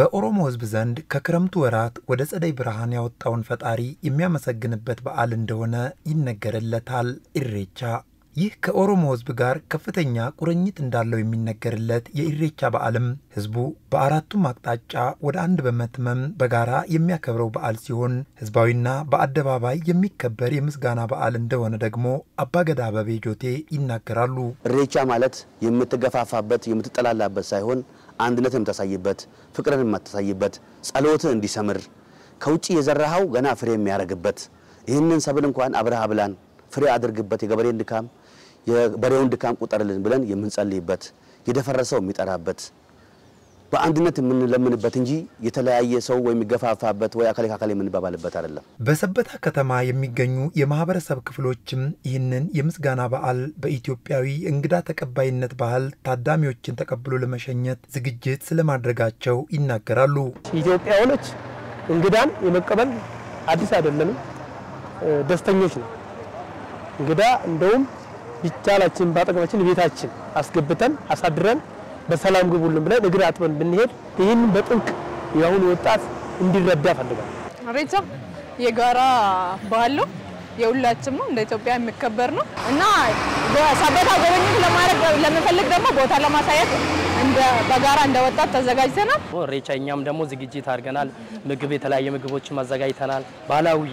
በኦሮሞ ሕዝብ ዘንድ ከክረምቱ ወራት ወደ ጸደይ ብርሃን ያወጣውን ፈጣሪ የሚያመሰግንበት በዓል እንደሆነ ይነገርለታል ኢሬቻ። ይህ ከኦሮሞ ሕዝብ ጋር ከፍተኛ ቁርኝት እንዳለው የሚነገርለት የኢሬቻ በዓልም ሕዝቡ በአራቱም አቅጣጫ ወደ አንድ በመትመም በጋራ የሚያከብረው በዓል ሲሆን ሕዝባዊና በአደባባይ የሚከበር የምስጋና በዓል እንደሆነ ደግሞ አባገዳ አበቤ ጆቴ ይናገራሉ። ኢሬቻ ማለት የምትገፋፋበት የምትጠላላበት ሳይሆን አንድነት የምታሳይበት፣ ፍቅርን የምታሳይበት፣ ጸሎት እንዲሰምር ከውጭ የዘራኸው ገና ፍሬ የሚያደርግበት ይህንን ሰብል እንኳን አብረህ አብላን ፍሬ አድርግበት የገበሬን ድካም የበሬውን ድካም ቁጠርልን ብለን የምንጸልይበት የደፈረሰው የሚጠራበት በአንድነት የምንለምንበት እንጂ የተለያየ ሰው ወይ የሚገፋፋበት ወይ አካል ከአካል የምንባባልበት አይደለም። በሰበታ ከተማ የሚገኙ የማህበረሰብ ክፍሎችም ይህንን የምስጋና በዓል በኢትዮጵያዊ እንግዳ ተቀባይነት ባህል ታዳሚዎችን ተቀብሎ ለመሸኘት ዝግጅት ስለማድረጋቸው ይናገራሉ። ኢትዮጵያውያኖች እንግዳን የመቀበል አዲስ አይደለንም፣ ደስተኞች ነው። እንግዳ እንደውም ቢቻላችን ባጠገባችን ቤታችን አስገብተን አሳድረን በሰላም ግቡልን ብለን እግር አጥበን ብንሄድ ይህን በጥብቅ የአሁኑ ወጣት እንዲረዳ ፈልጋል። ኢሬቻ የጋራ ባህል ነው፣ የሁላችም ነው። እንደ ኢትዮጵያ የሚከበር ነው እና በሰበታ ጎበኝት ለማድረግ ለመፈልግ ደግሞ ቦታ ለማሳየት እንደ በጋራ እንደ ወጣት ተዘጋጅተናል። ኢሬቻ እኛም ደግሞ ዝግጅት አድርገናል። ምግብ የተለያየ ምግቦችን አዘጋጅተናል። ባህላዊ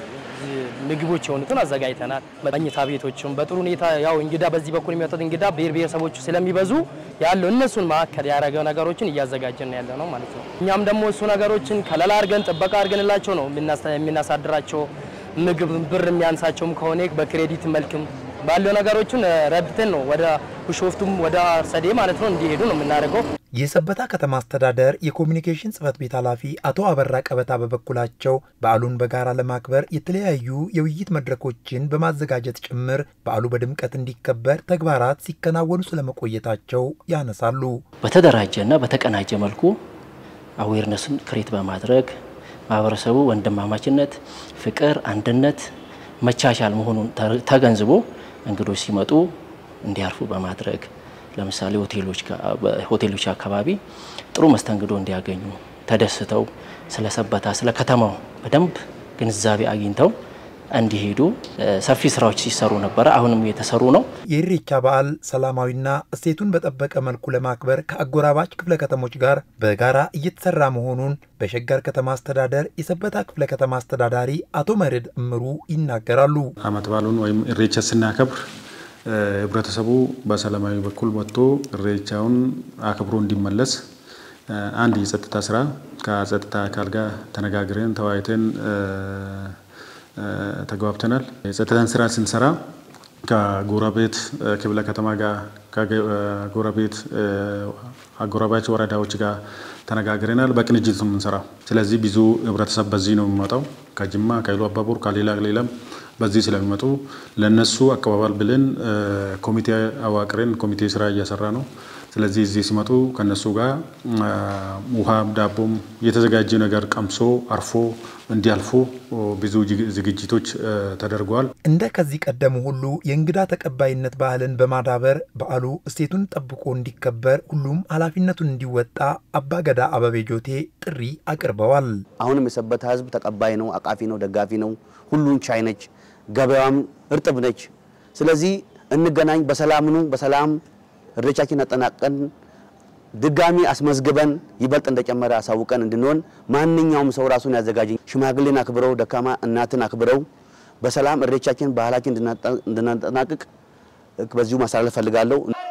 ምግቦች የሆኑትን አዘጋጅተናል። መኝታ ቤቶችም በጥሩ ሁኔታ ያው እንግዳ በዚህ በኩል የሚመጡት እንግዳ ብሔር ብሔረሰቦቹ ስለሚበዙ ያለው እነሱን ማዕከል ያደረገ ነገሮችን እያዘጋጀን ያለ ነው ማለት ነው። እኛም ደግሞ እሱ ነገሮችን ከለላ አድርገን ጥበቃ አድርገንላቸው ነው የምናሳድራቸው። ምግብ ብር የሚያንሳቸውም ከሆነ በክሬዲት መልክም ባለው ነገሮችን ረድተን ነው ወደ ቢሾፍቱም ወደ አርሰዴ ማለት ነው እንዲሄዱ ነው የምናደርገው። የሰበታ ከተማ አስተዳደር የኮሚኒኬሽን ጽሕፈት ቤት ኃላፊ አቶ አበራ ቀበታ በበኩላቸው በዓሉን በጋራ ለማክበር የተለያዩ የውይይት መድረኮችን በማዘጋጀት ጭምር በዓሉ በድምቀት እንዲከበር ተግባራት ሲከናወኑ ስለመቆየታቸው ያነሳሉ። በተደራጀና በተቀናጀ መልኩ አዌርነስን ክሬት በማድረግ ማህበረሰቡ ወንድማማችነት፣ ፍቅር፣ አንድነት፣ መቻቻል መሆኑን ተገንዝቦ እንግዶች ሲመጡ እንዲያርፉ በማድረግ ለምሳሌ ሆቴሎች አካባቢ ጥሩ መስተንግዶ እንዲያገኙ ተደስተው ስለ ሰበታ ስለ ከተማው በደንብ ግንዛቤ አግኝተው እንዲሄዱ ሰፊ ስራዎች ሲሰሩ ነበረ። አሁንም እየተሰሩ ነው። የኢሬቻ በዓል ሰላማዊና እሴቱን በጠበቀ መልኩ ለማክበር ከአጎራባች ክፍለ ከተሞች ጋር በጋራ እየተሰራ መሆኑን በሸገር ከተማ አስተዳደር የሰበታ ክፍለ ከተማ አስተዳዳሪ አቶ መርድ እምሩ ይናገራሉ። አመት በዓሉን ወይም ኢሬቻ ስናከብር ህብረተሰቡ በሰላማዊ በኩል ወጥቶ ኢሬቻውን አክብሮ እንዲመለስ አንድ የጸጥታ ስራ ከጸጥታ አካል ጋር ተነጋግረን ተወያይተን ተግባብተናል። የጸጥታን ስራ ስንሰራ ከጎረቤት ክፍለ ከተማ ጋር ከጎረቤት አጎራባች ወረዳዎች ጋር ተነጋግረናል። በቅንጅት ነው የምንሰራው። ስለዚህ ብዙ ህብረተሰብ በዚህ ነው የሚመጣው ከጅማ ከኢሉ አባቦር ከሌላ ሌላም በዚህ ስለሚመጡ ለነሱ አቀባበል ብለን ኮሚቴ አዋቅረን ኮሚቴ ስራ እየሰራ ነው። ስለዚህ እዚህ ሲመጡ ከነሱ ጋር ውሃም ዳቦም የተዘጋጀ ነገር ቀምሶ አርፎ እንዲያልፉ ብዙ ዝግጅቶች ተደርገዋል። እንደ ከዚህ ቀደሙ ሁሉ የእንግዳ ተቀባይነት ባህልን በማዳበር በዓሉ እሴቱን ጠብቆ እንዲከበር ሁሉም ኃላፊነቱን እንዲወጣ አባገዳ አበቤ ጆቴ ጥሪ አቅርበዋል። አሁንም የሰበታ ህዝብ ተቀባይ ነው፣ አቃፊ ነው፣ ደጋፊ ነው፣ ሁሉን ቻይ ነች፣ ገበያዋም እርጥብ ነች። ስለዚህ እንገናኝ፣ በሰላም ኑ፣ በሰላም ኢሬቻችን አጠናቀን ድጋሚ አስመዝግበን ይበልጥ እንደጨመረ አሳውቀን እንድንሆን ማንኛውም ሰው ራሱን ያዘጋጅ። ሽማግሌን አክብረው፣ ደካማ እናትን አክብረው በሰላም ኢሬቻችን ባህላችን እንድናጠናቅቅ በዚሁ ማስተላለፍ ፈልጋለሁ።